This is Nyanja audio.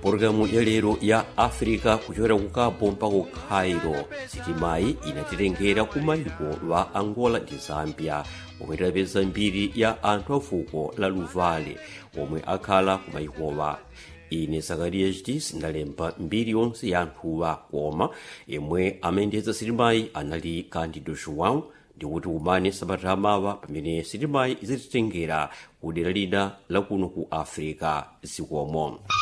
pologalamu ya lero ya africa kuchokera ku cabo mpaka ku cairo sitimayi inatitengera ku mayiko wa angola ndi zambia omwe tidapeza mbiri ya anthu a fuko la luvale omwe akhala ku mayikowa ine zakariya chitisi ndalemba mbiri yonse ya anthuwa koma yemwe amayendetsa sitimayi anali candido joão ndikuti umane sabata amawa pamene sitimayi izititengera ku dera lina lakuno ku africa zikomo